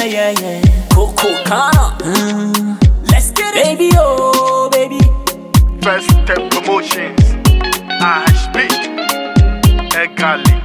yeah, yeah. Coco Kana. Let's get it. Baby, oh, baby. First Step Promotions. HB. Egali.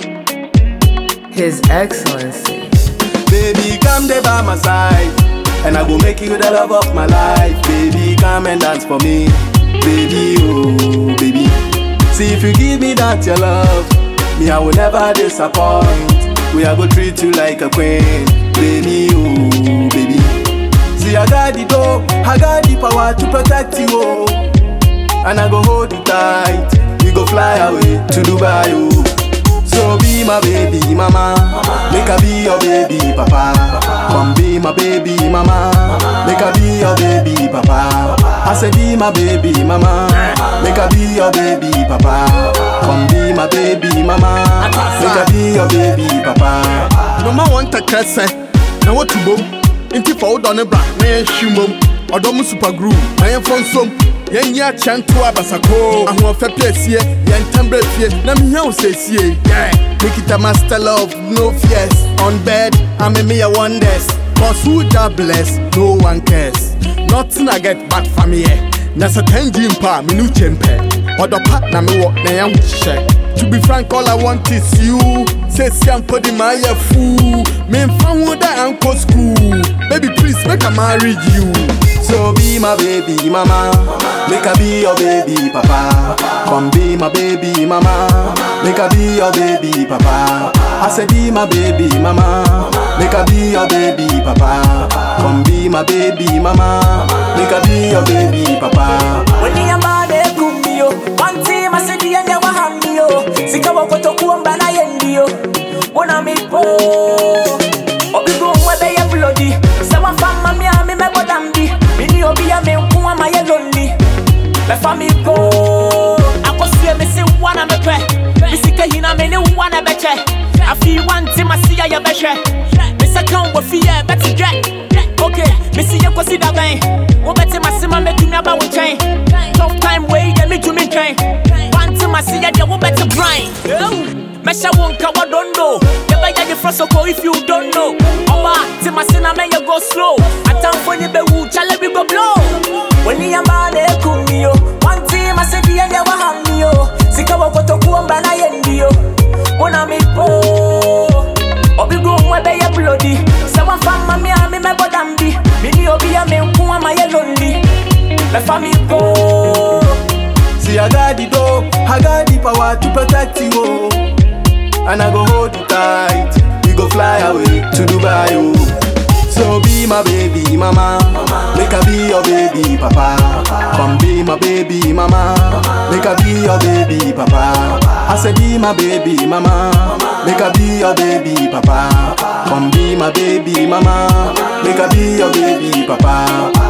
His Excellency. Baby, come there by my side. And I go make you the love of my life. Baby, come and dance for me. Baby, oh, baby. See if you give me that your love, me I will never disappoint. We are go treat you like a queen. Baby, oh, baby. See, I got the door, I got the power to protect you, oh. And I go hold you tight. We go fly away to Dubai, oh. So be my baby mama, make I be your baby papa. Come be my baby mama, make I be your baby papa. I say be my baby mama, make I be your baby papa. Come be my baby mama, make I be your baby papa. mama wɔn ntakra sɛ na wɔtu bom nti fa wo dɔ ne bra na yɛnhwi mmom ɔdɔ mu super groove na yɛmfɔ nsom yɛnyi akyɛ nto abasakoo ahoɔfɛ pɛ asie yɛntɛm berɛ fie na mehia wo sɛ sie yeah. mekita master love no fears on bed ame meyɛ wonders cause who da bless no one cares nothing i get back from here na sɛ tangi mpa a mene wo kyɛmpɛ ɔdɔ pa na mewɔ na yɛho hyehyɛ To be frank, all I want is you. Say, see, I'm putting my fool. Me fan would I uncle school. Baby, please make I marry you. So be my baby mama, make I be your baby papa. Come be my baby mama, make I be your baby papa. I say be my baby mama, make I be your baby papa. Come be my baby mama, make I be your baby papa. When the amade kumbio, one team I said the end of hambio. Sika wakoto kuomba na yendio. Wana mi po. Obigo mwebe ya bloody. Sawa fama mi ami me bodambi. Mini obi ya me nkuwa ma ye lonely. Me fa mi go. Akosue me se wana me pe. Me sika hina me ni wana beche. Afi one team I see ya ye beche. Me se kan wo fi ye beti dre. Okay, me see you kwasi da bang. Wo beti masima me tumi aba wo chain. Tough time way ye me tumi train. One team I see ya de wo beti grind. Mesha wonka wa don't know. You better you first so if you don't know. Oba, team I see na me you go slow. Atam for ni be wu chale we go blow. When ni amba de kumio. One team I see the end wa hamio. Sika wa koto kuomba na yendio. Wana mi po. Obi go mwebe ye bloody Say one fan mami a mi me bodambi Mini obi a me nkuwa ma ye lonely Me fa mi go See, I got the door, I got the power to protect you, oh. And I go hold you tight. We go fly away to Dubai, oh. So be my baby mama, make I be your baby papa. Come be my baby mama, make I be your baby papa. I say be my baby mama, make I be your baby papa. Come be my baby mama, make I be your baby papa.